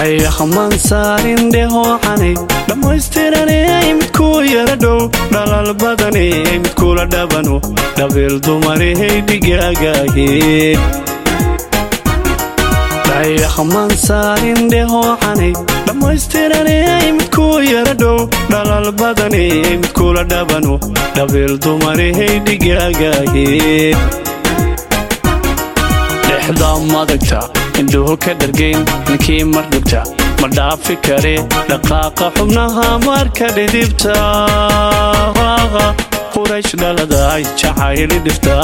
dhayahamaan saarin dheehoocanay dhammaystiranay midkuu yara dhow dhalal badanay midkula dhabano dhabiil dumarahay dhigaagaahe dhayahamaan saarin dheehoocanay dhammaystiranay midkuu yara dhow dhalal badanay midkula dhabano dhabiil dumarahay dhigaagaahe dhexda madagta indhuhu ka dhargayn ninkii mar dhugta ma dhaafi kare dhaqaaqa xubnaha marka dhidibta quraysh dhaladaay jacayli dhifta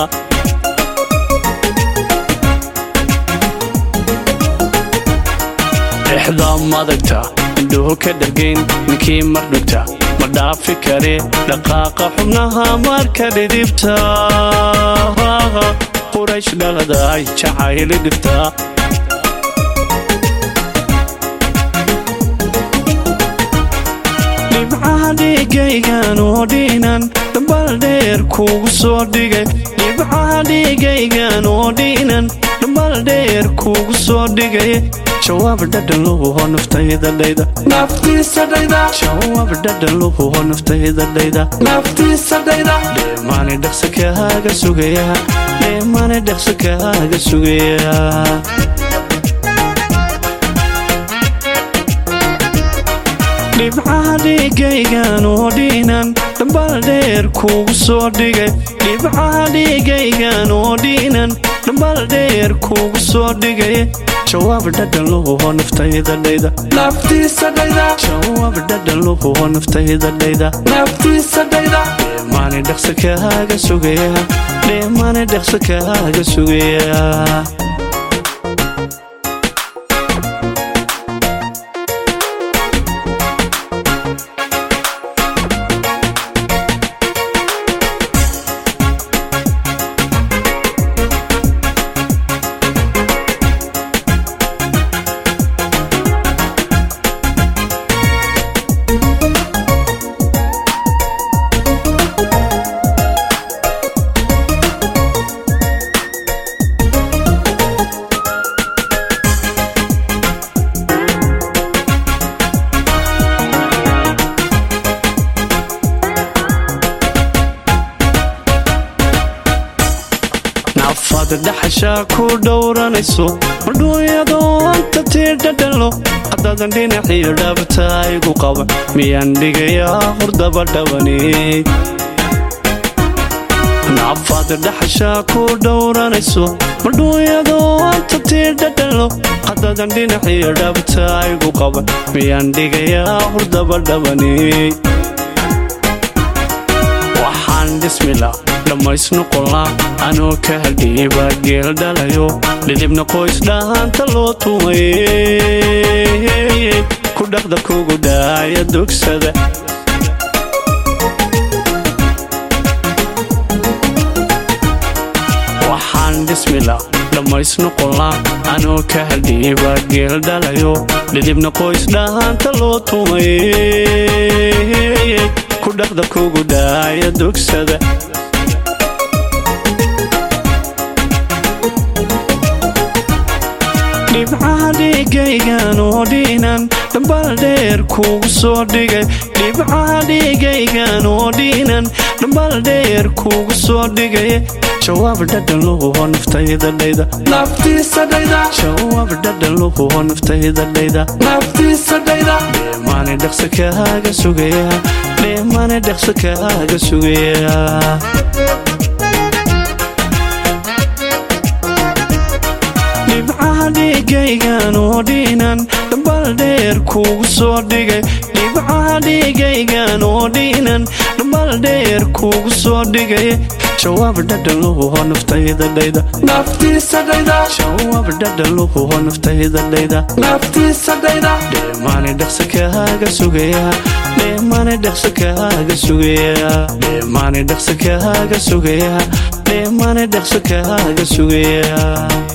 dhexda madagta indhuhu ka dhargayn ninkii mar dhugta ma dhaafi kare dhaqaaqa xubnaha marka dhidibta quraysh dhaladaay jacayli dhifta dhibcaha dhiigaygan oo dhiinan dhambal dheer kuugu soo dhigay dhibcaha dhiigaygan oo dhiinan dhambal dheer kuugu soo dhigay jawaab dhadhan luhuho naftayda dhayda naftiisa dhayda jawaab dhadhan luhuho naftayda dhayda naftiisa dhayda dheemaani dhaqsa kaaga sugaya dheemaani dhaqsa kaaga sugaya dhibcaha dhiigaygan oo dhiinan dhambal dheer kuugu soo dhigay dhibcaha dhiigaygan oo dhiinan dhambal dheer kuugu soo dhigay jawaab dhadhan luhuho naftayda dhayda naftiisa dhayda jawaab dhadhan luhuho naftayda dhayda naftiisa dhayda dheemaani dhaqsa kaaga sugaya dheemaani dhaqsa kaaga sugaya nafaad dhaxashaa ku dhowranayso madhuunyadoo anta tii dhadhanlo haddaadan dhinaciyo dhaabta igu qaba miyaan dhigayaa hordaba dhawani nafaad dhaxashaa ku dhowranayso madhuunyadoo anta tii dhadhanlo haddaadan dhinaciyo dhaabta igu qaba miyaan dhigayaa hordaba dhawani waxaan dhismila dhammaysnoqonlaa anoo ka hadhiiba geel dhalayo dhidibna qoys dhahaanta loo tumay ku dhaqda kugu dhaaya dugsada waxaan dhismila dhammaysnoqonlaa anoo ka hadhiiba geel dhalayo dhidibna qoys dhahaanta loo tumay ku dhaqda kugu dhaaya dugsada dhibcaha dhiigaygan oo dhiinan dhambal dheer kuugu soo dhigay dhibcaha dhiigaygan oo dhiinan dhambal dheer kuugu soo dhigay jawaab dhadhan luhuho naftayda dhayda naftiisa dhayda jawaab dhadhan luhuho naftayda dhayda naftiisa dhayda dheemaani dhaqsa kaaga sugaya dheemaani dhaqsa kaaga sugaya dhibcaha dhiigaygan oo dhiinan dhambal dheer kuugu soo dhigay dhibcaha dhiigaygan oo dhiinan dhambal dheer kuugu soo dhigay jawaab dhadhan luhuho naftayda dhayda naftiisa dhayda jawaab dhadhan luhuho naftayda dhayda naftiisa dhayda dheemaani dhaqsa kaaga sugaya dheemaani dhaqsa kaaga sugaya dheemaani dhaqsa kaaga sugaya dheemaani dhaqsa kaaga sugaya